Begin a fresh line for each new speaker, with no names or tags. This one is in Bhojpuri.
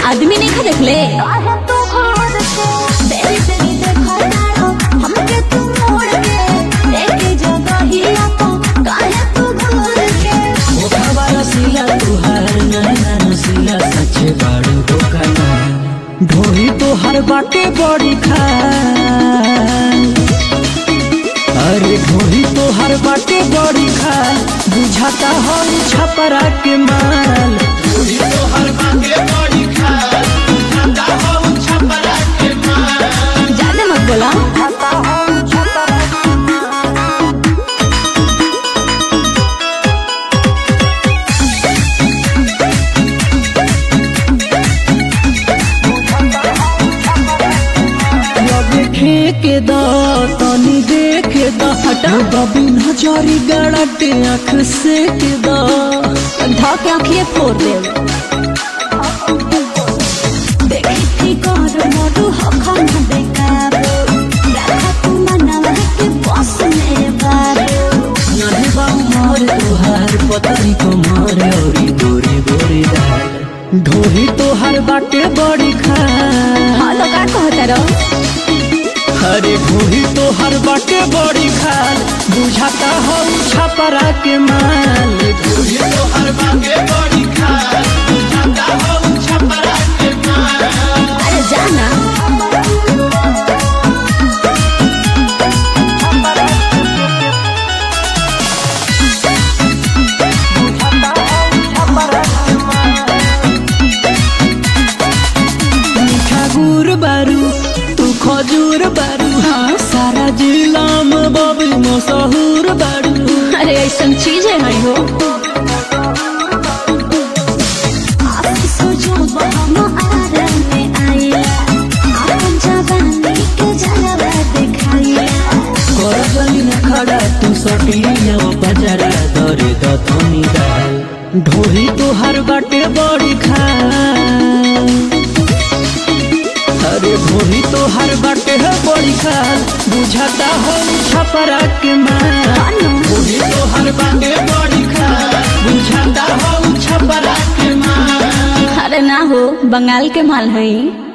आदमी नहीं खा देख ले
ढोही तो हर बाटे बड़ी खा अरे ढोही तो हर बाटे बड़ी खा बुझाता हो छपरा के माल
ज्यादा मत बोला
देखे के द तनी देखे द हटा बबी नजरी गड़टे आँख से के द
धा के आँखिए फोड़ दे
नानी बाबू मार तोहार पतरी को मार औरी गोरी गोरी दाल ढोही तोहार बाटे बड़ी खा
हाँ तो का कहता रहो
अरे ढोही तोहार बाटे बड़ी खाल बुझाता हो छपरा के माल
अरे जाना
मीठा गुड़ बारू तू खजूर बारू हाँ सारा जिला में बबी मशहूर बारू
अरे ऐसा चीज है हई हो
कर गली न खड़ा तू सटिया बजरा दरे दथनी दाल ढोही तोहार बाटे बड़ी खा अरे ढोही तोहार बाटे है बड़ी खाल बुझाता हो छपरा के माल ढोही तोहार बाटे बड़ी खाल बुझाता हो छपरा के माल
अरे ना हो बंगाल के माल हई